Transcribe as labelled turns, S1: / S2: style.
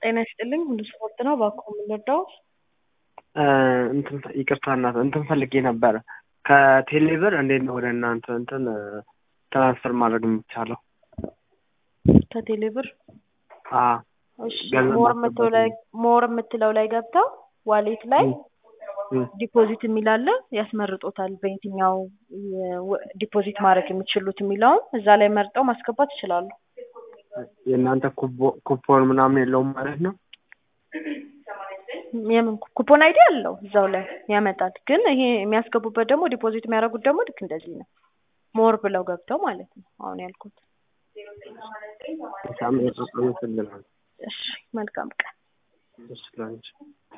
S1: ጤና ይስጥልኝ ሁሉ ስፖርት ነው። እባክዎ የምንወደው
S2: እንትን ይቅርታ እናት እንትን ፈልጌ ነበረ ከቴሌብር እንዴት ነው ወደ እናንተ እንትን ትራንስፈር ማድረግ የሚቻለው?
S1: ከቴሌብር
S2: አዎ
S1: እሺ
S2: ገንዘብ
S1: ሞር
S2: ማስገባት
S1: የምትለው ላይ ሞር የምትለው ላይ ገብተው ዋሌት ላይ
S2: እም፣
S1: ዲፖዚት የሚል አለ ያስመርጦታል። በየትኛው የ- ዲፖዚት ማድረግ የሚችሉት የሚለውን እዛ ላይ መርጠው ማስገባት ይችላሉ።
S2: የእናንተ ኩቦ- ኩፖን ምናምን የለውም ማለት ነው?
S1: የምን ኩፖን አይዲ አለው እዛው ላይ ያመጣል። ግን ይሄ የሚያስገቡበት ደግሞ ዲፖዚት የሚያደርጉት ደግሞ ልክ እንደዚህ ነው። ሞር ብለው ገብተው ማለት ነው አሁን ያልኩት።
S2: ሳምንት አመሰግናለሁ።
S1: እሺ መልካም ቀን።
S2: እሺ ላንቺ